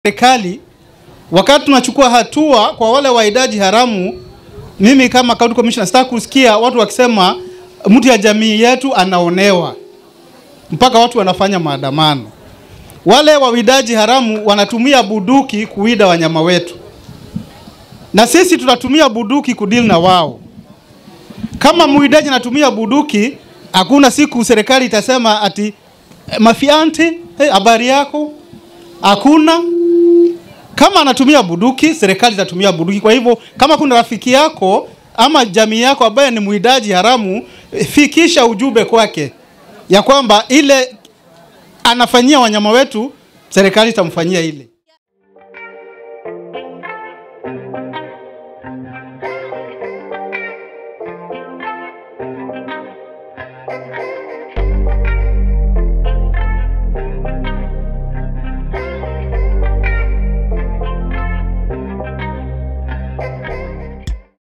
Serikali wakati tunachukua hatua kwa wale waidaji haramu, mimi kama county commissioner sitaki kusikia watu wakisema mtu ya jamii yetu anaonewa, mpaka watu wanafanya maandamano. Wale wawidaji haramu wanatumia buduki kuwida wanyama wetu, na sisi tutatumia buduki kudili na wao. Kama mwidaji anatumia buduki, hakuna siku serikali itasema ati mafianti, habari hey, yako hakuna kama anatumia buduki, serikali itatumia buduki. Kwa hivyo kama kuna rafiki yako ama jamii yako ambaye ni mwidaji haramu, fikisha ujumbe kwake ya kwamba ile anafanyia wanyama wetu, serikali itamfanyia ile.